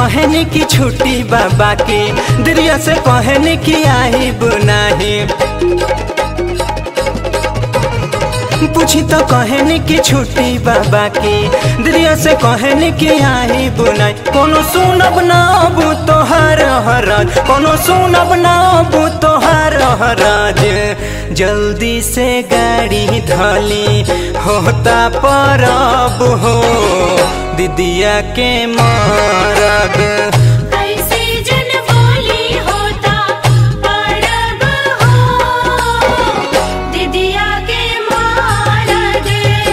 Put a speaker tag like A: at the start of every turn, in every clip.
A: कहनी की छुट्टी बाबा की दरिया से कहनी की आई बुनाही पूछी तो कहनी की छुट्टी बाबा की दरिया से कहनी की आई बुनाई कोनो सुनब ना अबू तोहर हराज कोनो सुनब ना अबू तोहर हराज जल्दी से गाड़ी धली होता परब हो दीदिया के मारग
B: कैसे जन बोली होता परब हो दिदिया के मारग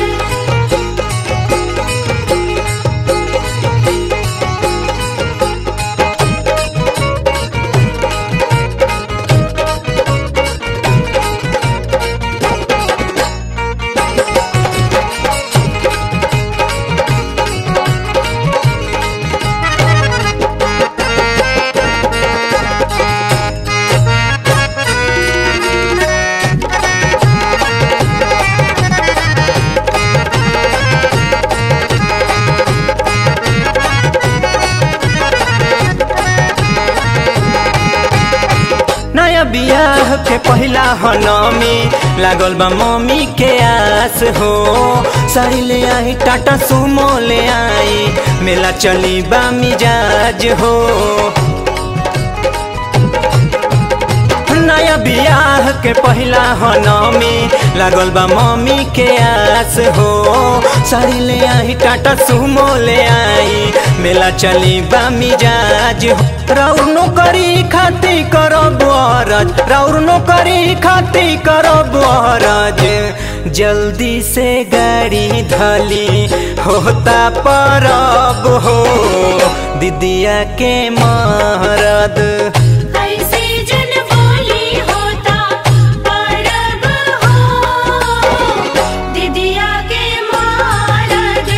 A: नया बियाह के पहिला हनमी लागल बा मम्मी के आस हो साड़ी ले आई टाटा सुमो ले आई मेला चली बा मिजाज हो नया बियाह के पहिला हनमी लागल बा मम्मी के आस हो साड़ी ले आई टाटा सुमो ले आई मेला चली बा मिजाज हो राउर नौकरी खाती करब अरज राउर नौकरी खाती करब अरज जल्दी से गाड़ी धली होता परब हो दीदिया के महारद
B: कैसे जन बोली होता परब हो दिदिया के मारग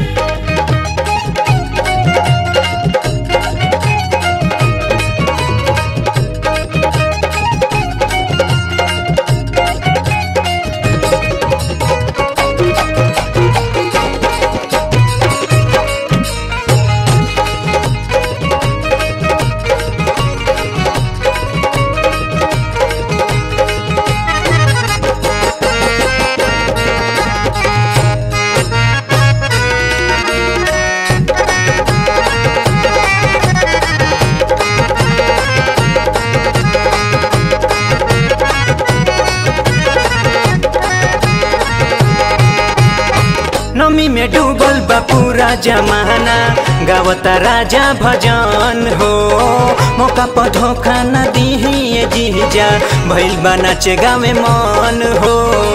A: नमी में डूबल बा पूरा जमाना गावता राजा भजन हो मौका पर धोखा न दीही ये जीजा भइल बा नाचे गावे मन हो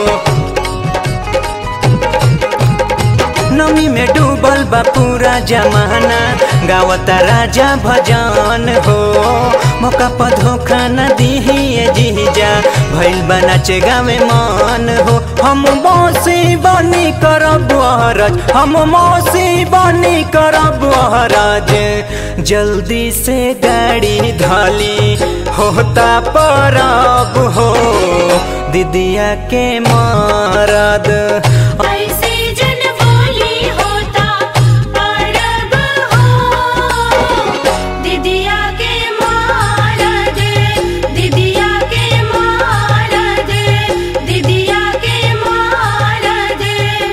A: नमी में डूबल बा पूरा जमाना गावता राजा भजन हो मौका पर धोखा न दीही ये जीजा भइल बा नाचे गावे मन हो हम मौसी बनी करब अहरज हम मौसी बनी करब अहरज जल्दी से गाड़ी धली होता परब हो दीदिया के मारद
B: कैसे जन बोली होता परब हो दिदिया के मारग दिदिया के मारग दिदिया के मारग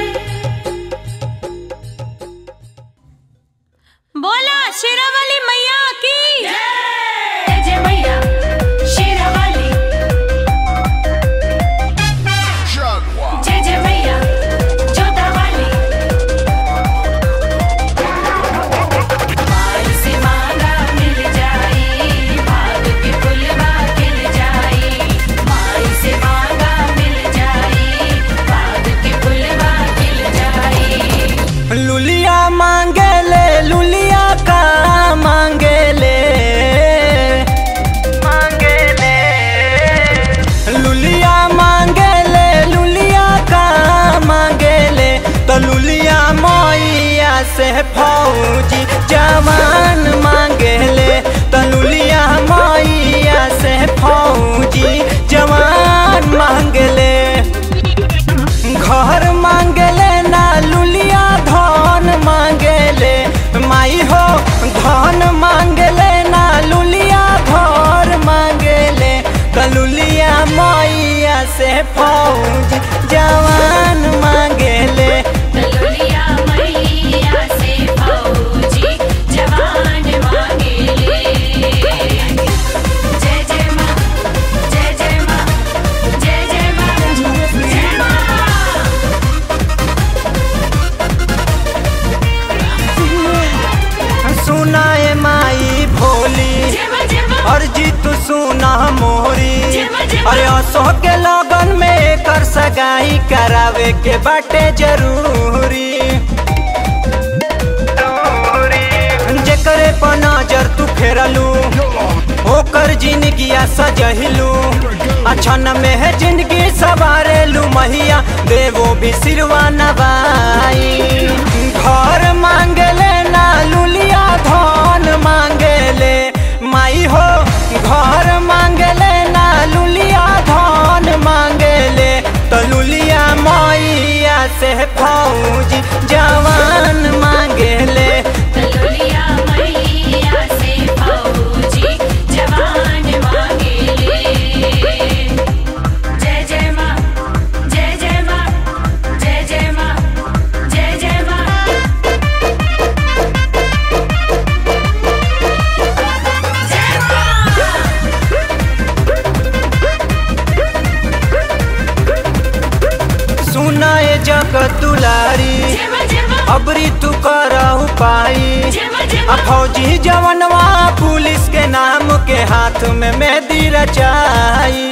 B: बोला शेरावाली मैया की जय जय मैया शेरावाली जय जय मैया
A: फौज जवान मांगेले
B: दलोलिया मैया से फौजी जवान मांगेले जय जय माँ जय जय माँ जय जय माँ जय माँ
A: सुनाए माई भोली
B: जय माँ जय माँ
A: अर्जी तू सुना मोरी
B: जय माँ, जय माँ।
A: अरे असो के लगन में एकर सगाई करावे के बाटे जरूरी जेकरे पर नजर तू फेरलू ओकर जिंदगिया सजहिलू अछन में है जिंदगी सवारेलू मैया देवो भी सिरवा नवाई घर मांगले ना लुलिया धन मांगले माई हो घर मांगले ना लुलिया धन मांगले तो लुलिया मैया से फौज जवान मांगले
B: दलोलिया मैया से फौजी जवान मांगेले जय जय माँ जय जय माँ जय जय माँ जय जय माँ जय माँ
A: सुनाए जगत दुलारी
B: जय माँ जय माँ
A: अबरी तू करहु पाई
B: जय माँ जय
A: आ
B: माँ
A: फौजी जवनवा पुलिस के नाम के हाथ में मेहंदी रचाई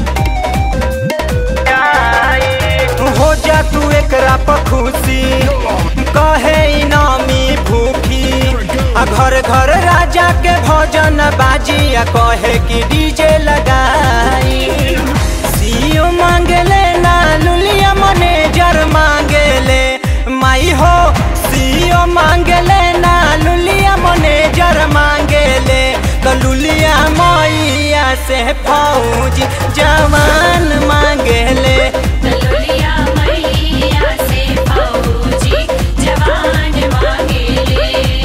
A: हो जा तू एकरा पर खुशी कहे इनामी भूखी आ घर घर राजा के भोजन बाजी आ कहे कि डीजे लगाई सीओ मांगले ना लुलिया मैनेजर मांगले माई हो सीओ मांगले ना लुलिया मैनेजर मांगले तो लुलिया मैया से फौज जवान मांगले
B: दलोलिया मैया से फौजी जवान मांगेले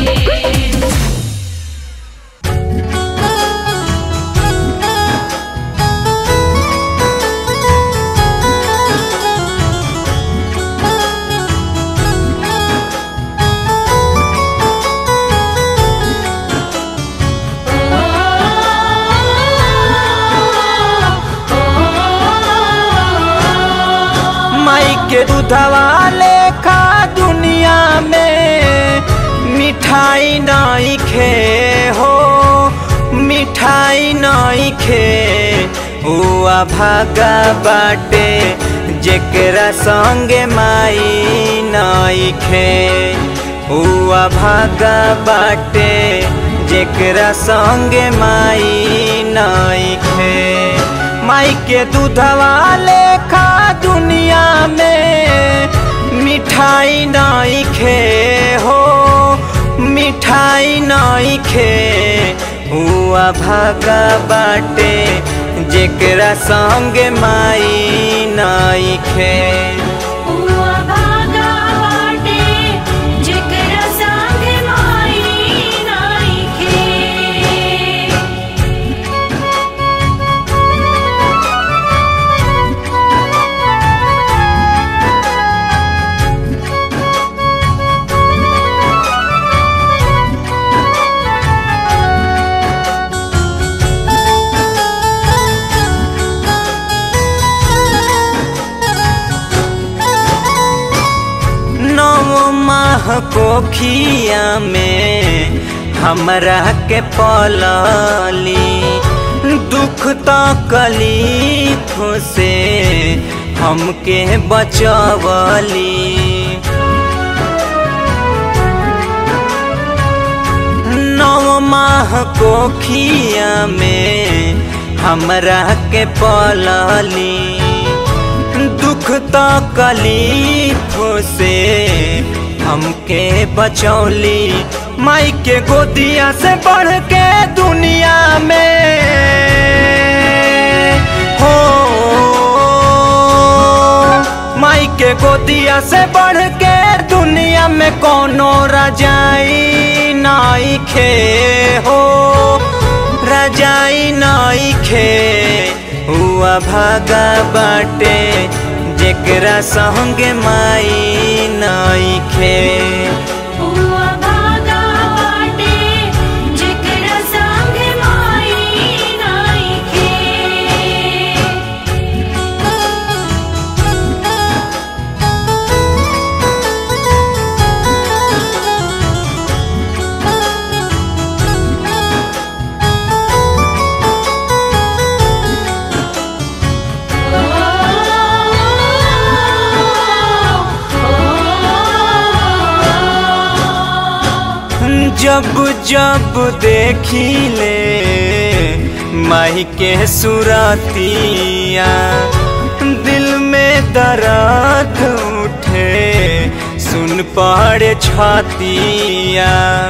A: माई के दूधवा लेखा दुनिया में मिठाई नहीं खे हो मिठाई नहीं खे हुआ भागा बाटे जेकरा संगे माई नहीं खे हुआ भागा बाटे जेकरा संगे माई नहीं खे माई के दूधवा लेखा दुनिया में मिठाई नहीं खे हो मिठाई नहीं खे हुआ भागा बाटे जेकरा संग माई नहीं खे
B: हुआ भागा बाटे जेकरा संग माई नाइखे
A: नौ माह कोखिया में हमरा के पलली दुख तकलीफ से हमके बचवली नौ माह कोखिया में हमरा के पलली दुख तकलीफ से हमके बचौली माई के गोदिया से बढ़ के दुनिया में हो माई के गोदिया से बढ़ के दुनिया में कोनो रजाई नाई खे हो रजाई नाई खे हुआ भागा बाटे जेकरा संगे माई नइखे
B: हुआ भागा बाटे जेकरा संग माई नाइखे
A: जब जब देखी ले माही के सुरतिया दिल में दर्द उठे सुन पड़े छतिया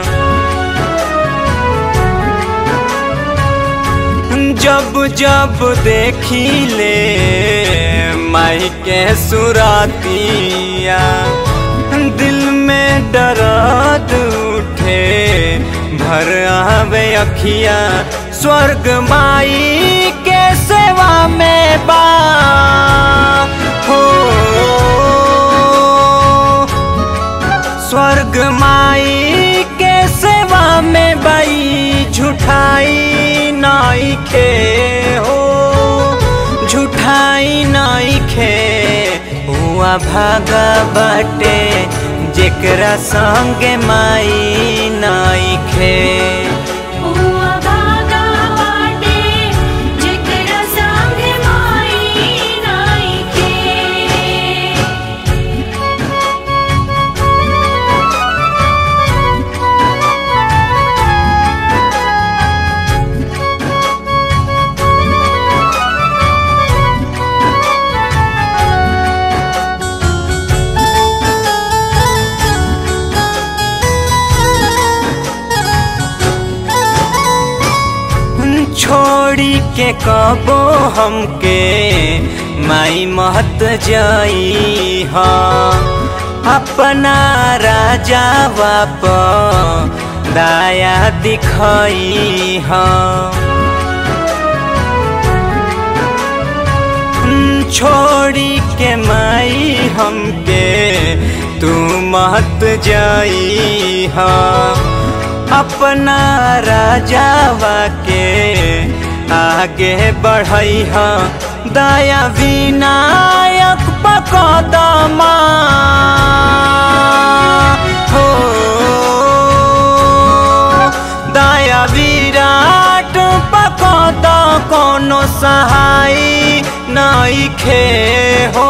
A: जब जब देखी ले माई के सुरातिया दिल में दर्द उठे भर आवे अखिया स्वर्ग माई के सेवा में बा हो स्वर्ग माई के सेवा में बाई झुठाई नाइखे हो झुठाई नाइखे हुआ भागा बाटे जेकरा संगे माई नाइखे
B: हुआ भागा बाटे जेकरा संग माई नाइखे
A: छोड़ी के कबो हमके माई महत जाई हा अपना राजा बाप दाया दिखाई हा छोड़ी के माई हमके तू महत जाई हा अपना राजावा के आगे बढ़ई हा दया विनायक पकदमा हो दया विराट पकद कोनो सहाय नइखे हो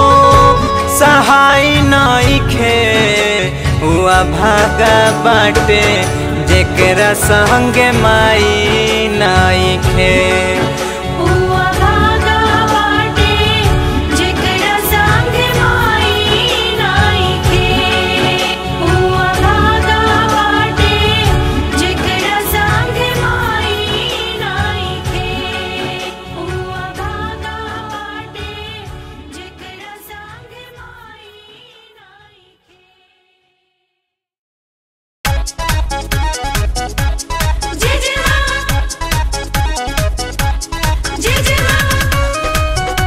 A: सहाय नइखे हुआ भागा बाटे जेकरा संगे माई नइखे
B: हुआ भागा बाटे जेकरा संग माई नाइखे हुआ भागा बाटे जेकरा संग माई नाइखे हुआ भागा बाटे जेकरा संग माई नाइखे जय जय मां जय जय मां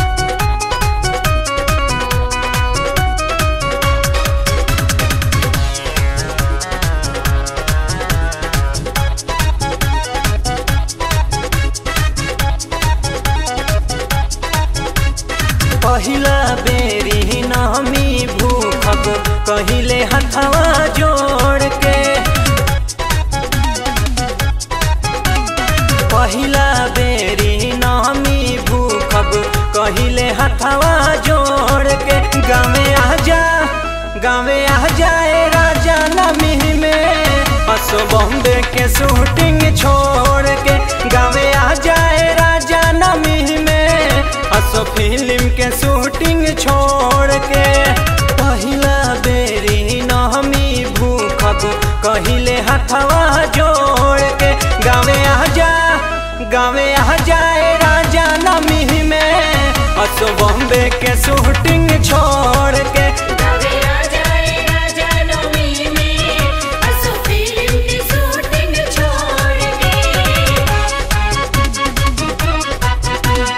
A: पहिला बेरी नमी भूखब कहिले हथवा जोड़ के पहिला बेरी नमी भूखब कहिले हथवा जोड़ के गावे आजा गावे आ जाए राजा नमी में असो बॉम्बे के शूटिंग छोड़ के गावे आ जाए राजा नमी में असो फिल्म के शूटिंग छोड़ के पहिला बेरी नहमी भूखब कहिले हथवा जोड़ के गावे आ जा गावे आ जाए राजा नमी में असो बॉम्बे के शूटिंग छोड़ के
B: गावे आ जाए राजा नवमी में असो फिल्म की शूटिंग छोड़ के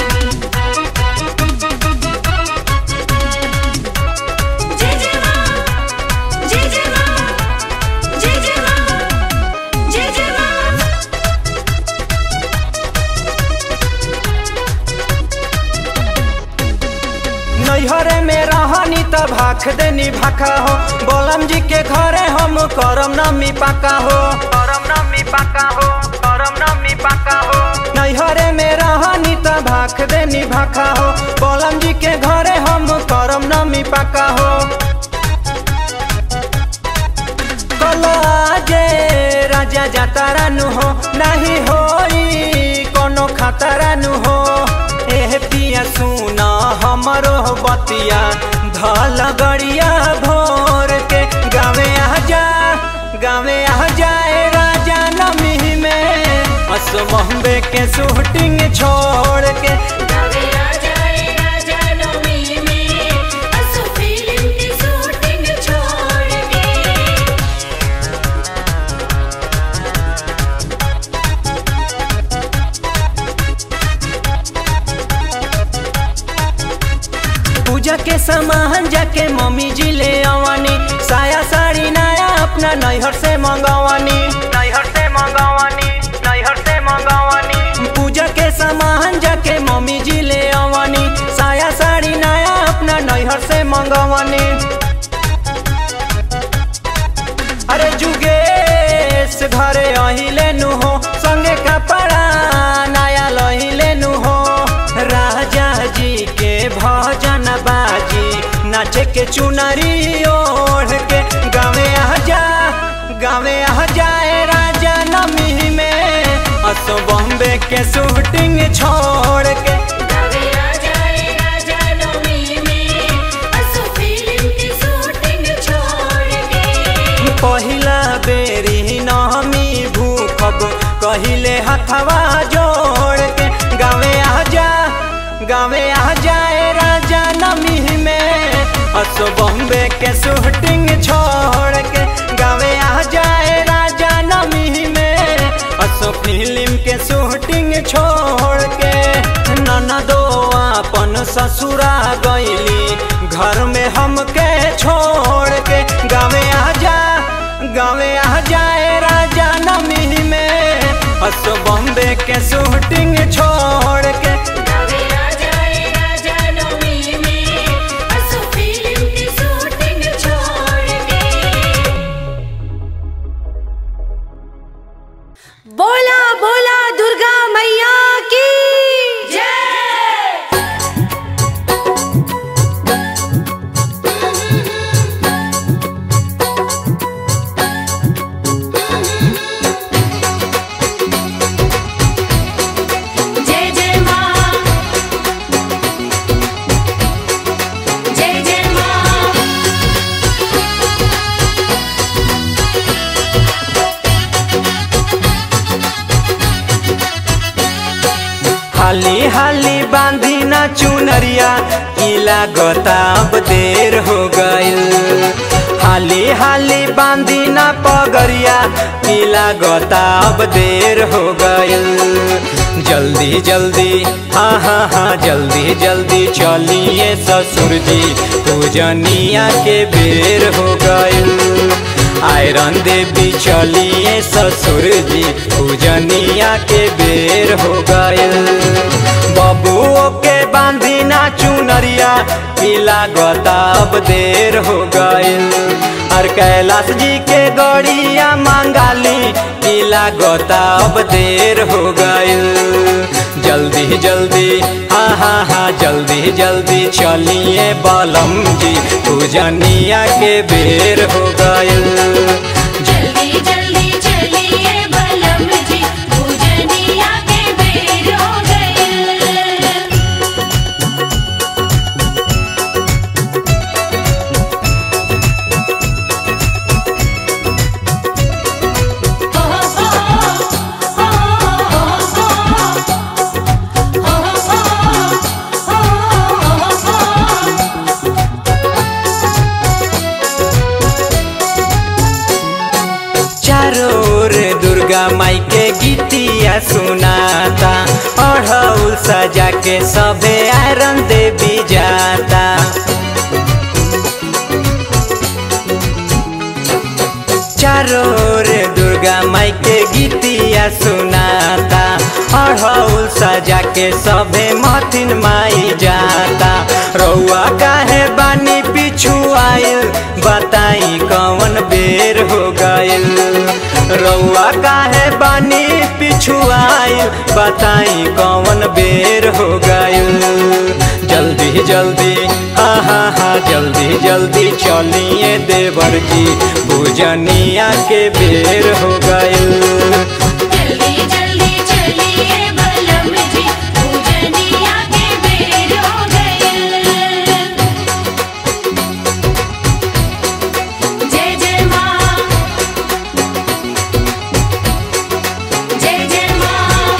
A: नैहरे में रहनी त भाख देनी भाखा हो बोलम जी के घरे हम करम नमी पाका हो करम नमी पाका हो करम नमी पाका हो नैहरे में रहनी त भाख देनी भाखा हो बोलम जी के घरे हम करम नमी पाका हो कलाजे राजा जातारा नु हो नहीं होई कोनो खतरा नु हो एह पिया सुना हमरो बतिया धल गड़िया भोर के गावे आ जा गावे आ जाए राजा नमी में असमहबे के शूटिंग छोड़ के
B: गावे आ जाए राजा नवमी में असु फिल्म की शूटिंग छोड़ के
A: पूजा के सामान जाके मम्मी जी ले आवानी साया साड़ी नया अपना नैहर से मंगवानी नैहर से मंगवानी नैहर से मंगवानी पूजा के सामान जाके मम्मी जी ले आवानी साया साड़ी नया अपना नैहर से मंगवानी अरे जुगेश घरे अही लेनु हो संगे कपड़ा नया लही लेनु हो राजा जी के भजन बाजी नाचे के चुनरी ओढ़ के गावे आ जा गावे आ जाए राजा नमी में असो बॉम्बे के शूटिंग छोड़ के
B: गावे आ जाए राजा नवमी में असु फिल्म की शूटिंग छोड़ के
A: पहिला बेरी नमी भूखब कहिले हथवा जोड़ के गावे आ जा गावे आ जाए राजा नमी में असो बॉम्बे के शूटिंग छोड़ के गावे आ जाए राजा नमी में असो फिल्म के शूटिंग छोड़ के ननदो अपन ससुरा गईली घर में हमके छोड़ के गावे आ जा गावे आ जाए राजा नमी में असो बॉम्बे के शूटिंग छोड़ के
B: गावे आ जाए राजा नवमी में असु फिल्म की शूटिंग छोड़ के
C: बोला बोला दुर्गा मैया की
B: जय जय जय माँ जय जय माँ
A: हाली हाली बांधी ना चुनरिया की लागता अब देर हो गइल हाली हाली बांधी ना पगरिया की लागता अब देर हो गइल जल्दी जल्दी हाँ हाँ हाँ जल्दी जल्दी चलिए ससुर जी पूजनिया के बेर हो गइल आयरन देवी चलिए ससुर जी पूजनिया के बेर हो गइल बबुओ के बांधी ना चुनरिया की लागता अब देर हो गइल और कैलाश जी के गड़िया मांगाली की लागता अब देर हो गइल जल्दी जल्दी हाँ हाँ हाँ जल्दी जल्दी चलिए बलम जी पूजनिया के बेर हो गइल
B: जल्दी जल्दी चलिए बलम जी पूजनिया के बेर हो गए
A: चारों ओर दुर्गा माई के गीतिया सुनाता अढ़ौल सजा के सबे आयरन देवी जाता चारों ओर दुर्गा माई के गीतिया सुनाता अढ़ौल सजा के सभे मथिन माई जाता रउआ काहे बानी पिछु आइल बताई कौन बेर हो गइल रउआ काहे बानी पिछु आइल बताई कौन बेर हो गइल जल्दी जल्दी हाँ हाँ हाँ जल्दी जल्दी चलिए देवर जी पूजनिया के बेर हो गइल
B: जल्दी जल्दी चलिए बलम जी पूजनिया के बेर हो गए जय जय माँ जय जय माँ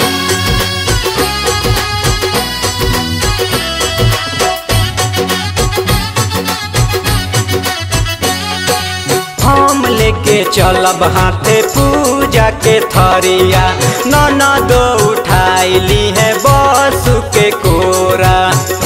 A: हम लेके चलब हाथे पूजा के थरिया ननद उठाइली है बस के कोरा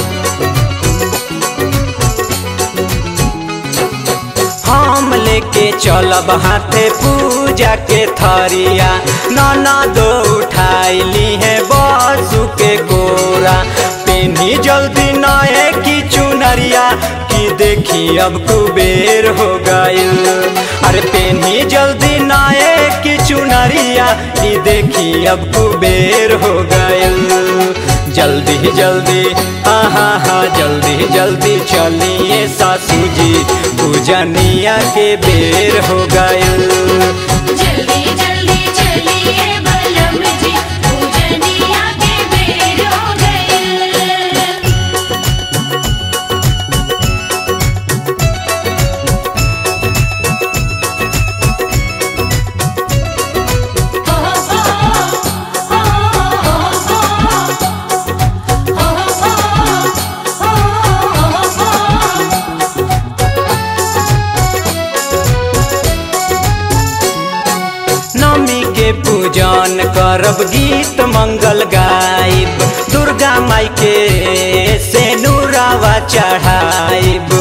A: हम लेके चलब हाथे पूजा के थरिया ननद उठाइली है बस के कोरा पेनी जल्दी नए की चुनरिया की देखी अब कुबेर हो गइल अरे पेनी जल्दी नए की चुनरिया की देखी अब कुबेर हो गइल जल्दी जल्दी हाँ हाँ हाँ जल्दी जल्दी चलिए सासू जी पूजनिया के बेर हो गइल
B: जल्दी जल्दी चलिए बलम जी पूजनिया के बेर हो गए
A: नमी के पूजन करब गीत मंगल गाइब दुर्गा माई के से नूरावा चढ़ाइब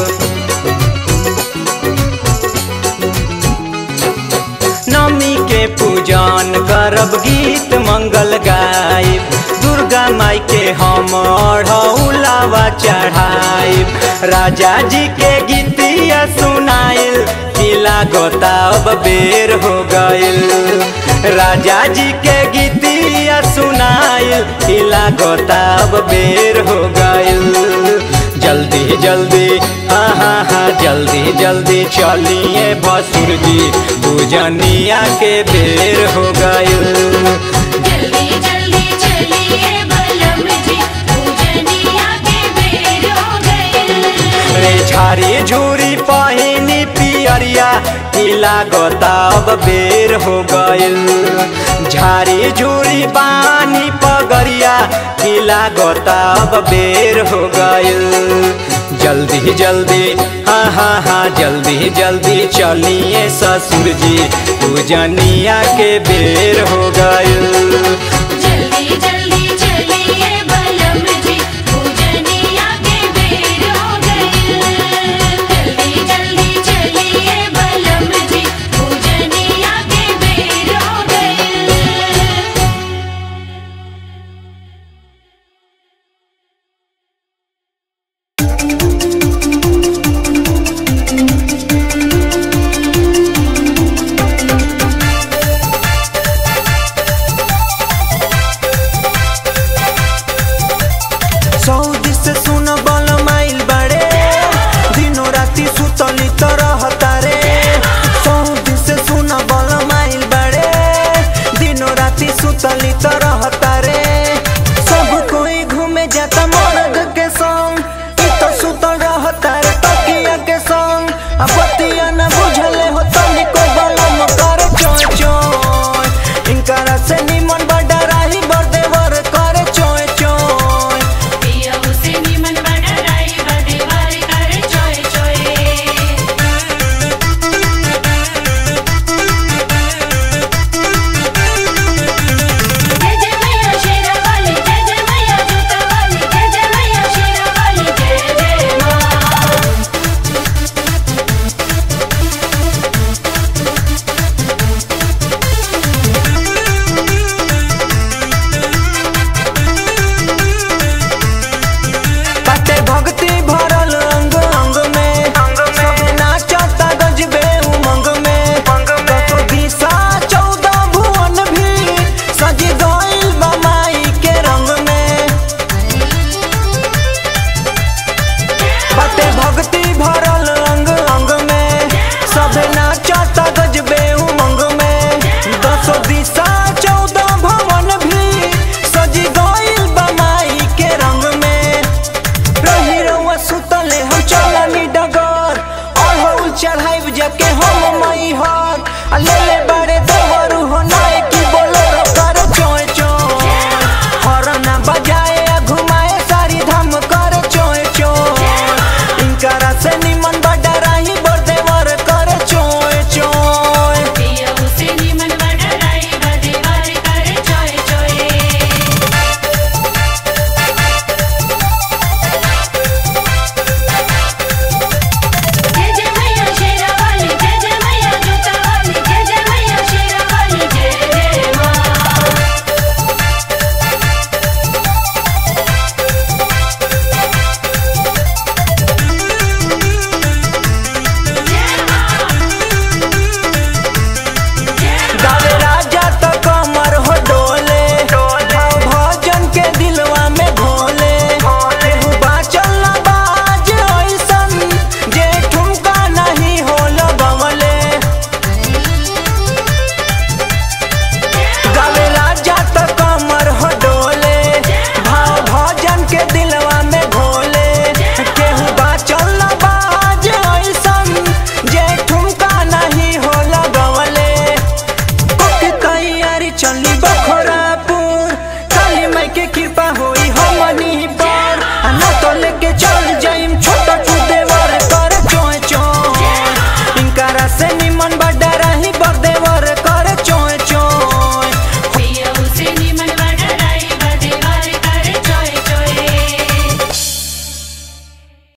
A: नमी के पूजन करब गीत मंगल गाइब दुर्गा माई के हम उलावा चढ़ाइब राजा जी के गीतिया सुनाइल किला गोता अब बेर हो गइल राजा जी के गीतिया सुनाइल किला गोता अब बेर हो गइल जल्दी जल्दी हाँ हाँ हाँ जल्दी जल्दी चलिए भसुर जी पूजनिया के बेर हो गइल
B: जल्दी जल्दी चलिए बलम जी पूजनिया के बेर हो गए
A: रे झारी झूरी पहिनी पियरिया किला गोताब बेर हो गइल झारी झूरी बानी पगरिया किला गोताब बेर हो गइल जल्दी जल्दी हाँ हाँ हाँ जल्दी जल्दी चलिए ससुर जी पूजनिया के बेर हो गइल